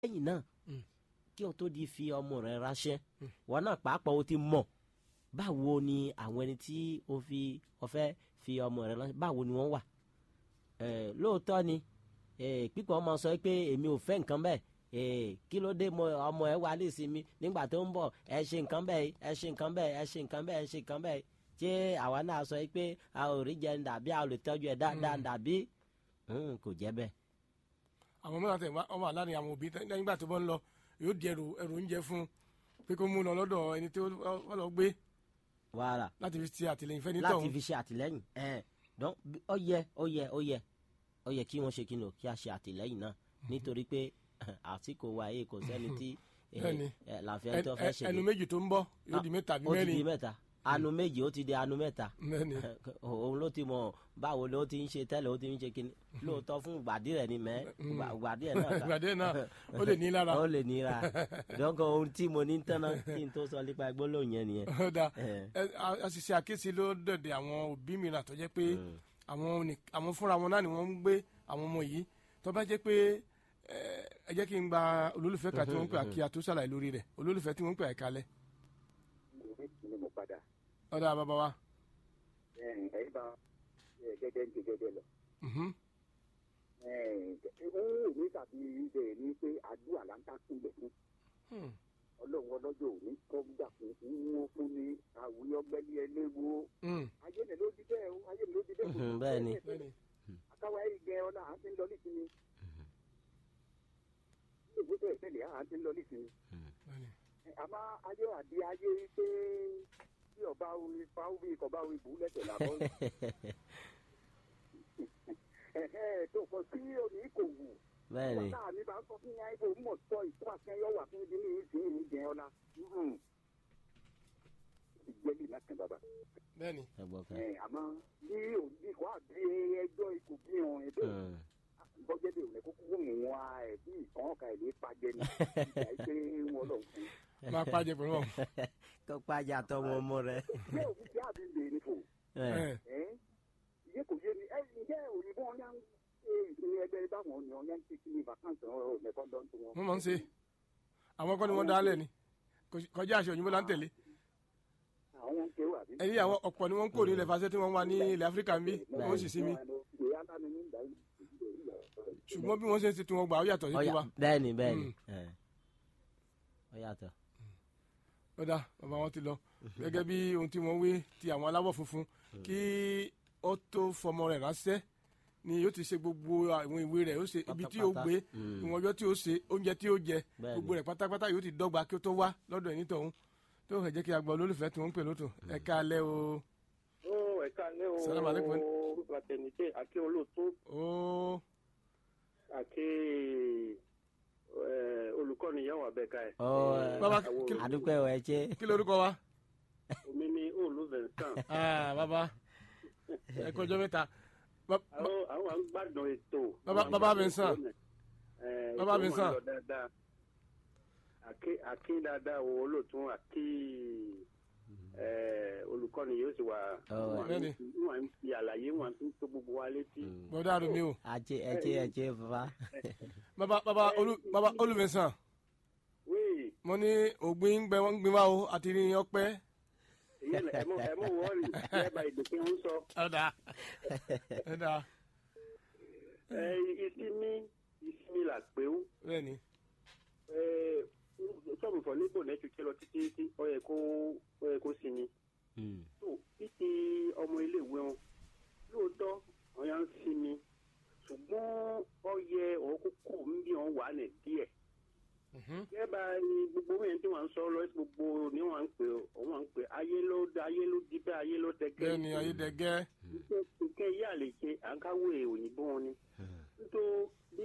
lẹ́yìn náà Mm. kí o tó di fi ọmọ rẹ ránṣẹ́ wọn náà pàápàá o ti mọ̀ báwo ni àwọn ẹni tí o fi o fẹ́ fi ọmọ rẹ ránṣẹ́ báwo ni wọ́n wà Eh, lóòótọ́ ni eh, pípọ̀ ọmọ sọ pé èmi ò fẹ́ nǹkan bẹ́ẹ̀ Eh, kí ló dé mo ọmọ ẹ wà lẹ́sìn mi nígbà tó ń bọ̀ ẹ ṣe nǹkan bẹ́ẹ̀ ẹ ṣe nǹkan bẹ́ẹ̀ ẹ ṣe nǹkan bẹ́ẹ̀ ẹ ṣe nǹkan bẹ́ẹ̀ ṣé àwa náà sọ pé a ò rí jẹun dàbí a ò lè tọ́jú ẹ dáadáa dàbí Hmm, kò jẹ́ bẹ́ẹ̀. àwọn mẹ́ta tẹ̀ wá ọmọ àlá ni àwọn òbí tẹ́- nígbà tó bọ́ ń lọ yóò di ẹrù ẹrù oúnjẹ fún un pé kó mú un lọ lọ́dọ̀ ẹni tí ó lọ gbé wàhálà láti fi ṣe àtìlẹyìn fẹ́ni láti tọ̀hún. fi ṣe àtìlẹ́yìn ẹ dán ó yẹ ó yẹ ó yẹ ó yẹ kí wọ́n ṣe kí ni o kí a ṣe àtìlẹ́yìn náà nítorí pé àsìkò wa yìí kò sẹ́ni tí eh, Bẹ́ẹ̀ni. eh, làǹfẹ́ tó fẹ́ ṣe ẹnu méjì tó ń bọ̀ yóò di mẹ́ta bí ó ti di mẹ́rin mẹ́ta anu méjì ó ti di anu mẹ́ta mẹ́rin òun ló ti mọ báwo ló ti ń ṣe tẹ́lẹ̀ ó ti ń ṣe kíni lóòótọ́ fún ìgbàdí rẹ̀ ni mẹ́ ìgbàdí rẹ̀ náà kà ìgbàdé náà ó lè ní lára ó lè nira dọ́kọ̀ ohun tí mo ní tán náà kí n tó sọ nípa gbólóhùn yẹn nìyẹn. ó dáa Eh. ẹ, a- a sì ṣe àkíyèsí ló dọ̀dẹ̀ àwọn òbí mìíràn tó jẹ́ pé àwọn ní- àwọn fúnra wọn náà ni wọ́n ń gbé àwọn ọmọ yìí tó bá jẹ́ pé ẹ ẹ jẹ́ kí n gba olólùfẹ́ kan tí wọ́n ń pè àkí àtúnṣàlàyé lórí rẹ̀ olólùfẹ́ tí wọ́n ń pè àìkalẹ̀ ni mo padà ọ̀dà bàbá wa. ẹ̀yìn bá gẹ́gẹ́ ń ṣe gẹ́gẹ́ lọ. Mhm. ó ní tàbí ibẹ̀ ni pé àdúrà là ń ká sílẹ̀ fún Hmm. ọlọ́run ọlọ́jọ́ òní kọ́ gbà fún wọ́n fún ní àwùjọ gbẹ́lí ẹlẹ́wọ́ Hmm. ayé mi ló di bẹ́ẹ̀ o ayé mi ló di bẹ́ẹ̀ Mhm, bẹ́ẹ̀ ni. bẹ́ẹ̀ni akáwá yìí gẹ ọ́nà à ń ti ń lọ nísìnyí ìgbésẹ̀ ìpínlẹ̀ à ń ti ń lọ nísìnyí bẹ́ẹ̀ni àmọ́ ayé àdí ayé pé tí ọba omi fáwọ́bí kọba omi bù lẹ́sẹ̀ làbọ́ ẹ̀hẹ́ tó kọ sí òní kò wù bẹ́ẹ̀ ni wọ́n mi bá sọ fún yàrá ibò mọ̀ sọ ìtọ́ àkẹ́yọ̀ wà fún ibi ní ìsìn ìní jẹ́ ọ́nà ìgbẹ́lì lákàn bàbá bẹ́ẹ̀ni ẹ gbọ́ kan. ẹ̀ àmọ́ bí òbí kò àbí ẹjọ́ ikú bí wọn ẹ̀dọ́ Hmm. bọ́jẹ́ bí òun kúkú mú wọn ẹ̀ bí ìkàn ọ̀ka ẹ̀ lè pàjẹ́ ní ìgbà yìí pé wọ́n lọ fún máa pàjẹ́ pẹ̀lú wọn. kó pàjá tọmọ ọmọ rẹ. ṣé òbí tí àbí lè ní fò ẹ Ẹ, ẹ́ iye kò yé mi ẹ ǹjẹ́ òyìnbó ọ̀yá ń ṣe ìsinmi ẹgbẹ́ báwọn ni ọ̀yá ń ṣe kí ní vacancy ọ̀rọ̀ mẹ́kọ́ dán tó wọn. wọ́n máa ń ṣe àwọn kọ́ ni wọ́n dálẹ̀ ni Kò- kọjá àṣẹ òyìnbó là ń tẹ̀lé àwọn ń kéwà bí. ẹni àwọn ọ̀pọ̀ ni wọ́n ń kó ní ilẹ̀ fàṣẹ tí wọ́n wà ní ilẹ̀ áfíríkà ń bí wọ́n sì sí mi ṣùgbọ́n bí wọ́n ṣe ń ṣe tí wọ́n gbà ó yàtọ̀ sí ọyà tiwa. bẹ́ẹ̀ ni bẹ́ẹ̀ ni ẹ ọ yàtọ̀. ó dá bàbá wọn ti lọ gẹ́gẹ́ bí ohun tí wọ́n wí ti àwọn aláwọ̀ funfun kí ó tó fọmọ rẹ̀ ránṣẹ́ ni yóò ti ṣe gbogbo àwọn ìwé rẹ̀ ó ṣe ibi tí ó Pátápátá. gbé ìwọ̀n ọjọ́ tí ó ṣe oúnjẹ tí ó jẹ Bẹ́ẹ̀ni. gbogbo rẹ̀ pátápátá yóò ti dọ́gba kí ó tó wá lọ́dọ̀ ẹni tọ̀hún tó fẹ́ jẹ́ kí a gba olólùfẹ́ tí wọ́n ń pè lótò ẹ káalẹ́ o ó ẹ̀ka lẹ́ o Salaam alaikum. bàtẹ̀nìtẹ̀ àti olóòtú ó àti olùkọ́ni yẹn wà bẹ́ẹ̀ ká ẹ̀. ọ Bàbá, Àwọn kí- àdúpẹ́ ọ̀ ẹ ṣe. kí lorúkọ wa omi ní òòlù vincent. Ah, bàbá ẹ kọjọ mẹ́ta Ba- ba- àwọn àwọn à ń gbádùn ètò. Bàbá- Àwọn Bàbá àgbàdo Vincent. ètò náà. Eh, Bàbá ètò máa ń Vincent. lọ dáadáa. àkí àkí dáadáa wo olóòtú àkí eh, olùkọ́ni yóò sì wà. Ọ, Bẹ́ẹ̀ni. wọ́n ń fi àlàyé wọn fi ń tó gbogbo wa létí. bọ́dá àdùn mi o àjẹ ẹ ṣe ẹ ṣe bàbá. bàbá bàbá olú bàbá olùmẹ̀sán wíì mo ní ògbìn ń gbẹ wọn ń gbin wá o àti ní ọpẹ́. ìyẹn ẹ mọ ẹ mọ wọrí lẹ́ẹ̀bà ìdòkè ń sọ. ọ̀dà ọ̀dà ẹ ìsinmi ìsinmi là pé ó bẹ́ẹ̀ ni sọ́ọ̀bù fọ̀ nípò lẹ́tù kí lọ títí tí ó yẹ kó ó yẹ kó sinmi. Hmm. tó títí ọmọ iléèwé wọn lóòótọ́ wọn yà ń sinmi ṣùgbọ́n ó yẹ òun kókó ń bí wọn wà ní díẹ̀. gẹ́gẹ́ ni gbogbo wẹ̀yẹn tí wọ́n ń sọ lọ gbogbo ni wọ́n ń pè ó wọ́n ń pè ayé ló ayé ló di bẹ́ẹ̀ ayé ló tẹ́gẹ́. bẹ́ẹ̀ ni ayédègẹ́ nǹkan yìí àlè ṣe à ń káwé òyìnbó wọn ni. nítorí bí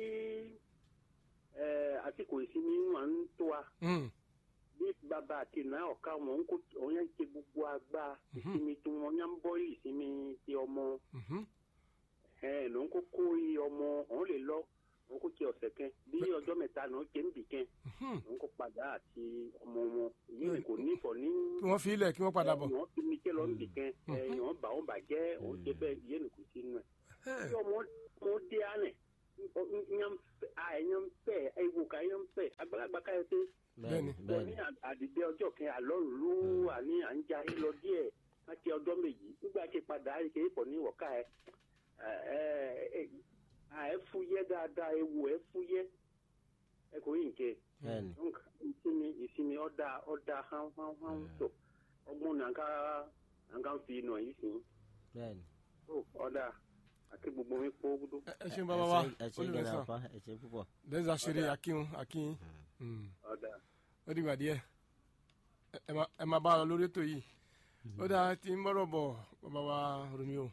àsìkò ìsinmi wọn ń tó wa Hmm. bí bàbá àti ìná ọ̀ka wọn ń kó wọn yẹn ń ṣe gbogbo agbá ìsinmi tí wọn yẹn ń bọ́ ìsinmi ti ọmọ Mhm. ẹ̀ ló ń kó kó iye ọmọ òun lè lọ òun kó ti ọ̀sẹ̀ kan bí ọjọ́ mẹ́ta náà ṣe ń bì kan Mhm. òun kó padà àti ọmọ wọn yìí kò ní ìfọ̀ ní kí wọ́n fi ilẹ̀ kí wọ́n padà bọ̀. wọ́n fi mi kẹ́ lọ ń bì kan ẹ̀ wọ́n bà wọ́n bà jẹ́ òun ṣe bẹ́ẹ̀ yé nìkú sínú ẹ̀ bí ọmọ ọmọ dé àná nyampe ewu ka nyampe àgbàlagbà ká yẹ pé bẹ́ẹ̀ni Bẹ́ẹ̀ni. wọ́n ní bẹ́ẹ̀ni àdìdẹ ọjọ́ kẹ àlọ́rùlú àní à ń ja yín lọ díẹ̀ láti ọjọ́ méjì nígbà tí padà ṣe é pọ̀ ní ìwọ̀ká ẹ ẹ fúyẹ́ dáadáa ewu ẹ fúyẹ́ ẹ kò yín kẹ bẹ́ẹ̀ni ìsinmi ìsinmi ọ̀dà ọ̀dà hán hán hán tó ọgbọ́n nàǹkà nàǹkà ń fi nà yìí sìn bẹ́ẹ̀ni. ó ọ̀dà àti gbogbo mi kó gbódó. ẹ ẹ ṣeun bàbá wa ẹ ṣe olùfẹ́ gẹ́nà sàn pa ẹ ṣe púpọ̀. lẹ́sà ṣeré akíhun akíhun Mm. ọ̀dà ó dìgbà díẹ̀ Ẹ- ẹ máa- ẹ máa bá a lọ lórí ètò yìí ó dáa tí ń bọ́rọ̀ bọ̀ bàbá wa Romeo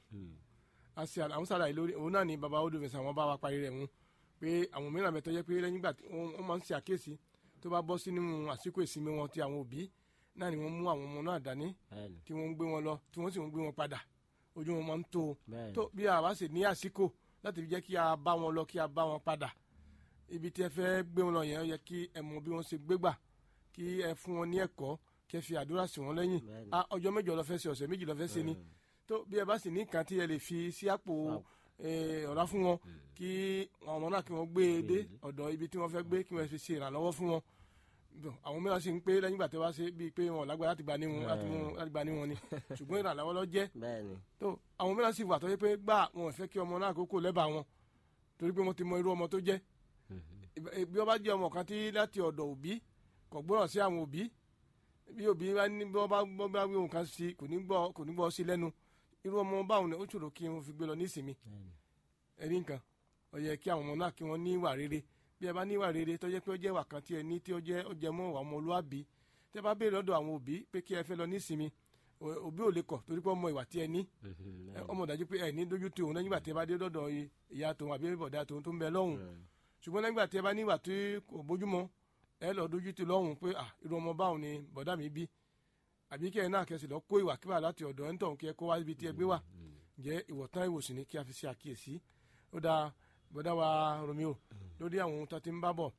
a ṣe àwọn sàlàyé lórí òun náà ni bàbá olùfẹ̀sẹ̀ àwọn bá wa parí rẹ̀ mú pé àwọn mìíràn bẹ̀ tó jẹ́ pé lẹ́yìn ìgbà tí wọ́n wọ́n máa ń ṣe àkíyèsí tó bá bọ́ sínú àsìkò ìsinmi wọn ti àwọn òbí náà ni wọ́n mú àwọn ọmọ náà dání bẹ́ẹ̀ni tí wọ́n ń gbé wọn lọ tí wọ́n sì ń gbé wọn padà ojú wọn máa ń tó o bẹ́ẹ̀ni tó bí a bá sì ní àsìkò láti fi jẹ́ kí a bá wọn lọ kí a bá wọn padà ibi tí ẹ fẹ́ gbé wọn lọ yẹn ó yẹ kí ẹ mọ bí wọ́n ṣe gbégbà kí ẹ fún wọn ní ẹ̀kọ́ kí ẹ fi àdúrà sí wọn lẹ́yìn Bẹ́ẹ̀ni. Ah, ọjọ́ mẹ́jọ lọ fẹ́ ṣe ọ̀sẹ̀ méjì lọ fẹ́ ṣe ni tó bí ẹ bá sì ní nǹkan tí ẹ lè fi sí àpò eh, ọ̀rá fún wọn kí àwọn ọmọ náà kí wọ́n gbé e dé ọ̀dọ̀ ibi tí wọ́n fẹ́ gbé kí wọ́n fi ṣe ìrànlọ́wọ́ fún wọn Bọ̀, àwọn mìíràn sì ń pé lẹ́yìn ìgbà tí wọ́n bá ṣe bíi pé wọn ò lágbára láti gba ní wọn láti mú- láti gba ní wọn ni ṣùgbọ́n ìrànlọ́wọ́ lọ jẹ́ bẹ́ẹ̀ni tó àwọn mìíràn sì wà tó yẹ pé gbà wọn ò fẹ́ kí ọmọ náà kókó lẹ́bàá wọn torí pé wọ́n ti mọ irú ọmọ tó jẹ́ Ìb- bí wọ́n bá jẹ́ ọmọ kan tí láti ọ̀dọ̀ òbí kò gbọ́ràn sí àwọn òbí bí òbí bá ní bí wọ́n bá gbọ́ bá wí nǹkan sí kò ní gbọ́ kò ní gbọ́ sí lẹ́nu irú ọmọ báwọn ni ó ṣòro kí wọ́n fi gbé lọ ní ìsinmi ẹ̀rí nǹkan ó yẹ kí àwọn ọmọ náà kí wọ́n ní ìwà rere bí ẹ bá ní ìwà rere tó jẹ́ pé ó jẹ́ ìwà kan tí ẹ ní tí ó jẹ́ ó jẹ mọ́ ìwà ọmọlúwàbí tẹ́ bá béèrè lọ́dọ̀ àwọn òbí pé kí ẹ fẹ́ lọ ní ìsinmi ò- òbí ò lè kọ̀ torí pé ọmọ ìwà tí ẹ ní ẹ, ọmọ dájú pé ẹ ní dójú tì òun lẹ́yìn ìgbà tí ẹ bá dé dọ́dọ̀ i- ìyá tòun àbí bọ̀dá tòun tó ń bẹ lọ́hùn ṣùgbọ́n lẹ́yìn ìgbà tí ẹ bá ní ìwà tí kò bójúmọ́ ẹ lọ dójú tì lọ́hùn pé à irú ọmọ báwọn ni bọ̀dá mi bí àbí kí ẹ náà kẹsì lọ kó ìwà kíwà láti ọ̀dọ̀ ẹ̀ ń tọ̀hún kí ẹ kó wá ibi tí ẹ gbé wà jẹ́ ìwọ̀tán ìwòsàn ni kí a fi ṣe àkíyèsí ó dáa bọ̀dá wa Romeo lórí àwọn ohun tó ti ń bá bọ̀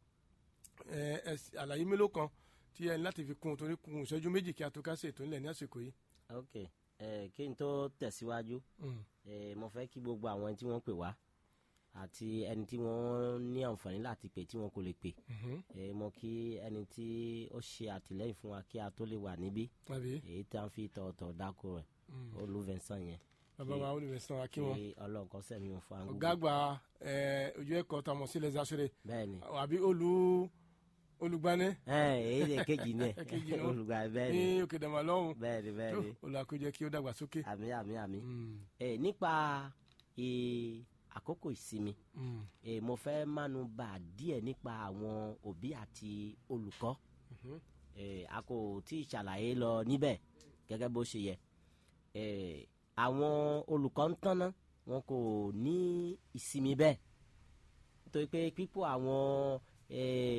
ẹ ẹ sì- àlàyé mélòó kan tí ẹ ní láti fi kún un torí kún un ìṣẹ́jú méjì kí a tó kásẹ̀ ètò ńlẹ̀ ní àsìkò yìí. ok ẹ kí n tó tẹ̀síwájú Mm. ẹ mo fẹ́ kí gbogbo àwọn ẹni tí wọ́n pè wá àti ẹni tí wọ́n ní àǹfààní láti pè tí wọ́n kò lè pè Mhm. ẹ mo kí ẹni tí ó ṣe àtìlẹ́yìn fún wa kí a tó lè wà níbí àbí èyí tí a ń fi tọ̀ọ̀tọ̀ dáko rẹ̀ olùfẹ̀sán yẹn bàbá wa olùfẹ̀sán akínwọn kí ọlọ́run kó sẹ́mi wọn fún àwọn ọ̀gá àgbà ẹ, ojú ẹ̀kọ́ tá a mọ̀ sí lẹ́sà ṣeré bẹ́ẹ̀ ni àbí olú olùgbani ẹ èyí lè kejì ní Èkejì ẹ náà. olùgbà bẹ́ẹ̀ ní ni òkè dàmà lọ́hùn bẹ́ẹ̀ ni bẹ́ẹ̀ tó ni olùkójẹ kí ó dàgbà sókè. àmì àmì àmì Mm, ẹ nípa ẹ, àkókò ìsinmi mm, ẹ mo fẹ́ mánu bà díẹ̀ nípa àwọn òbí àti olùkọ́ mhm. ẹ a kò tí ì ṣàlàyé lọ níbẹ̀ gẹ́gẹ́ bó ṣe yẹ ẹ àwọn olùkọ́ ń tánná wọn kò ní ìsinmi bẹ́ẹ̀ nítorí pé pípọ̀ àwọn ẹ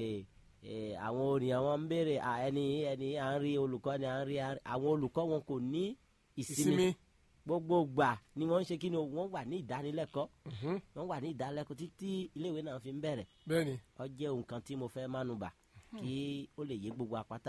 ẹ àwọn orin àwọn ń béèrè à, ẹni ẹni à ń rí olùkọ́ ni à ń rí à ń rí- àwọn olùkọ́ wọn kò ní ìsinmi ìsinmi gbogbo gbà ni wọ́n ń ṣe kí ni o, wọ́n wà ní ìdánilẹ́kọ̀ọ́ mhm. wọ́n wà ní ìdánilẹ́kọ̀ọ́ títí iléèwé náà fi ń bẹ̀rẹ̀ bẹ́ẹ̀ ni ó jẹ́ nǹkan tí mo fẹ́ mánu bà kí ó lè yé gbogbo apáta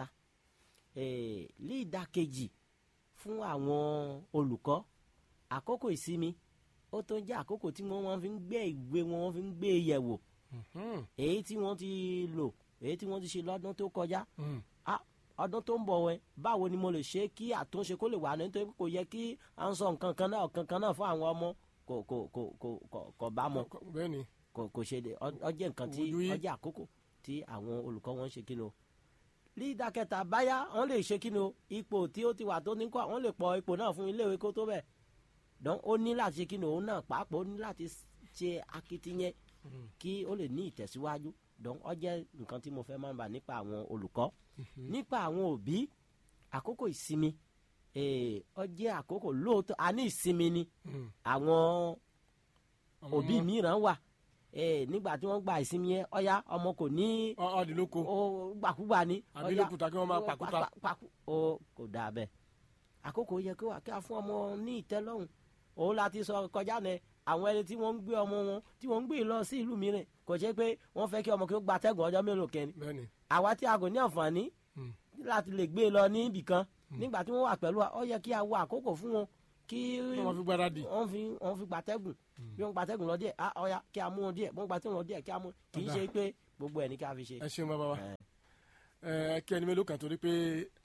Eh, ní ìdàkejì fún àwọn olùkọ́ àkókò ìsinmi ó tó ń jẹ́ àkókò tí wọ́n wọ́n fi ń gbé ìwé wọn wọ́n fi ń gbé yẹ̀wò Mhm, èyí tí wọ́n ti lò èyí tí wọ́n ti ṣe lọ́dún tó kọjá mm. Ah, ọdún tó ń bọ̀ wẹ́ báwo ni mo lè ṣe kí àtúnṣe kó lè wà ní nítorí kò yẹ kí à ń sọ nǹkan kan náà nǹkan kan náà fún àwọn ọmọ kò kò kò kò kò kò bá mọ Kọ- bẹ́ẹ̀ ni kò kò ṣe de ọ- ọ jẹ́ nǹkan tí Ojú yìí. ọ jẹ́ àkókò tí àwọn olùkọ́ wọn ń ṣe kíni o lídà kẹta báyà wọn lè ṣe kíni o ipò tí ó ti wà tó ní kọ́ wọn lè pọ̀ ipò náà fún iléèwé kó tó bẹ̀ dán ó ní láti ṣe kíni òun náà pàápàá ó ní láti ṣe akitiyan kí ó lè ní ìtẹ̀síwájú dán ọ jẹ́ nǹkan tí mo fẹ́ máa ń bà nípa àwọn olùkọ́ nípa àwọn òbí àkókò ìsinmi eh, ọ jẹ́ àkókò lóòótọ́ a ní ìsinmi ni Mm. àwọn Àwọn òbí ọmọ- mìíràn wà eh, nígbà tí wọ́n gba ìsinmi yẹn ọ̀ya ọmọ kò ní ọ- ọdìlóko ó gbàkúgbà ní. Àbí ọ̀ya, lókùtà kí wọ́n máa ó pàkúta. pa- pa- ó kò dáa bẹ́ẹ̀ àkókò yẹ kí wà kí a fún ọmọ ní ìtẹ́lọ́rùn òun láti sọ kọjá nẹ àwọn ẹni tí wọ́n ń gbé ọmọ wọn tí wọ́n ń gbé lọ sí ìlú mìíràn kò ṣe pé wọ́n fẹ́ kí ọmọ kí ó gba atẹ́gùn ọjọ́ mélòó kẹ́ni bẹ́ẹ̀ ni àwa tí a kò ní àǹfààní Mm. láti lè gbé e lọ ní ibì kan nígbà tí wọ́n wà pẹ̀lú wa ó yẹ kí a wo àkókò fún wọn kí wọ́n fi gbáradì. wọ́n fi wọ́n fi gbatẹ́gùn bí wọ́n gbatẹ́gùn lọ díẹ̀ ah ọ̀ya kí a mú wọn díẹ̀ wọ́n gbatẹ́gùn lọ díẹ̀ kí a mú kì í Ọ̀dà. ṣe pé gbogbo ẹ̀ ní ká fi ṣe. ẹ ṣeun bàbá wa Eh. ẹ kí ẹni mélòó kan torí pé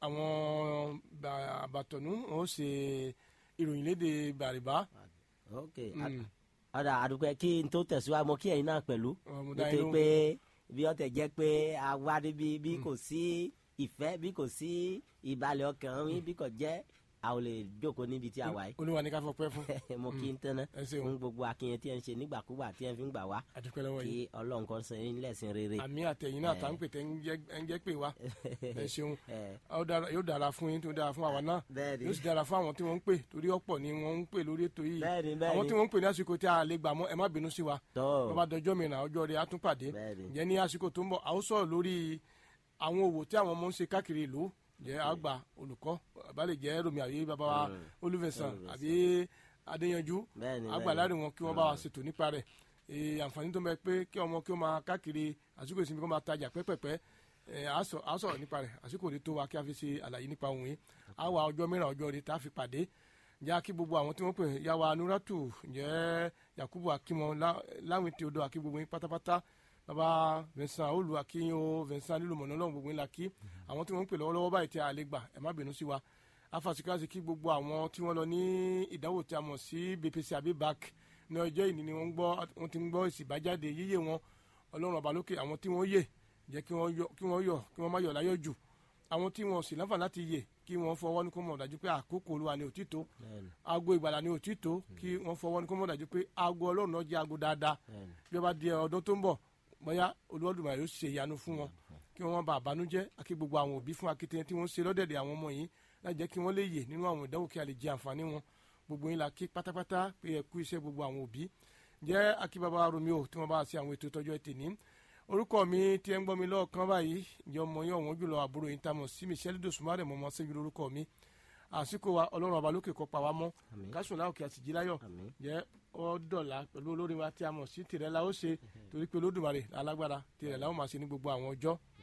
àwọn bà- àbàtọ̀nú wọn ó ṣe ìròyìn léde bàrìbá ok Mm. ọ̀dà àdùpẹ́ kí n tó tẹ̀síwájú mo kí ẹ̀yin náà pẹ̀lú Ọmọ dá nítorí inú. pé bí ọ̀tẹ̀ jẹ́ pé a wá níbi bí kò sí ìfẹ́ bí kò sí ìbalẹ̀ ọkàn mi bí kò jẹ́ a ò lè jókòó níbi tí a wà yìí olúwa ní ká fọpẹ́ fún mo kí n tẹ́ná ẹ ṣeun fún gbogbo akínyẹn tí ẹ ń ṣe nígbàkúgbà tí ẹ fi ń gbà wá àdúpẹ́ lọ́wọ́ yìí kí ọlọ́run kan sọ yín lẹ́sìn rere. àmì àtẹ̀yìn náà tá ń pè tẹ́ ń jẹ́- ń jẹ́ pé wa ẹ ṣeun Eh, Ó dára- yóò dára fún yín tó dára fún àwa náà bẹ́ẹ̀ni yóò sì dára fún àwọn tí wọ́n ń pè torí ọ̀pọ̀ ni wọ́n ń pè lórí ètò yìí bẹ́ẹ̀ni àwọn tí bẹ́ẹ̀ni wọ́n ń pè ní àsìkò tí a lè gbà mọ́ ẹ má bínú sí wa tọ́ bàbá dọjọ́ mìíràn ọjọ́ rẹ̀ á tún pàdé bẹ́ẹ̀ni ǹjẹ́ ní àsìkò tó ń bọ̀ a ó sọ̀rọ̀ lórí àwọn òwò tí àwọn ọmọ ń ṣe káàkiri ìlú ǹjẹ́ àgbà olùkọ́ bàbá lè jẹ́ romi àbí bàbá wa Mm. olúfẹ̀sán Olúfẹ̀sán. àbí adéyanjú bẹ́ẹ̀ni àgbà láàrin wọn kí wọ́n bá wa ṣètò nípa rẹ̀ Ee, àǹfààní tó ń bẹ pé kí ọmọ kí ó máa káàkiri àsìkò ìsinmi kó máa tajà pẹ́pẹ́pẹ́ ẹ̀, á sọ- á sọ̀rọ̀ nípa rẹ̀ àsìkò òde tó wa kí a fi ṣe àlàyé nípa òun yìí á wà ọjọ́ mìíràn ọjọ́ rẹ̀ tá a fi pàdé ǹjẹ́ kí gbogbo àwọn tí wọ́n pè yàwá nuratu ǹjẹ́ yakubu akimọ lá- láwìn tí o dọ̀ akí gbogbo yín pátápátá bàbá vincent olú akínyìn o vincent nílùú mọ̀nà lọ́wọ́ gbogbo yín la kí àwọn tí wọ́n ń pè lọ́wọ́lọ́wọ́ báyìí tí a lè gbà ẹ̀ má bínú sí wa afasikasi kí gbogbo àwọn tí wọ́n lọ ní ìdánwò tí a mọ̀ sí bpc àbí bac ní ọjọ́ ìní ni wọ́n ń gbọ́ wọ́n ti ń gbọ́ èsì ìbájáde yíyé wọn ọlọ́run ọba lókè àwọn tí wọ́n yè jẹ́ kí wọ́n yọ kí wọ́n yọ kí wọ́n má yọ̀ láyọ̀ jù àwọn tí wọ́n sì láǹfààní láti yè kí wọ́n fọwọ́ ní kó mọ̀ dájú pé àkókò olúwa ni òtítọ́ bẹ́ẹ̀ni aago ìgbàlà ni òtítọ́ kí wọ́n fọwọ́ ní kó mọ̀ dájú pé aago ọlọ́run náà jẹ́ aago dáadáa bẹ́ẹ̀ni bí wọ́n bá di ọdún tó ń bọ̀ bóyá olúwọ́dùmarè yóò ṣe ìyanu fún wọn kí wọ́n má bàa bànújẹ́ àti gbogbo àwọn òbí fún akitiyan tí wọ́n ṣe lọ́dẹ̀dẹ̀ àwọn ọmọ yìí láti jẹ́ kí wọ́n lè yè nínú àwọn ìdánwò kí a lè jẹ àǹfààní wọn gbogbo yín la kí pátápátá pé ẹ kú iṣẹ́ gbogbo àwọn òbí jẹ́ akíbaba romeo tí wọ́n bá ṣe àwọn ètò ìtọ́jú ẹtì ní orúkọ mi tí ẹ ń gbọ́ mi lọ́ọ̀kan báyìí ìjọ ọmọ yín ọ̀wọ́n jùlọ àbúrò yín tamọ̀ sí michelle dosumare mọ̀mọ́ sẹ́yìn lórúkọ mi àsìkò wa ọlọ́run ọba lókè kọ́ pa wá mọ́ àmín kásùn láòkè àtìjí láyọ̀ àmín jẹ́ ọ dọ̀la pẹ̀lú olórin wa tí a mọ̀ sí tìrẹ la ó ṣe torí pé olódùmarè alágbára tìrẹ la ó máa ṣe ní gbogbo àwọn ọjọ́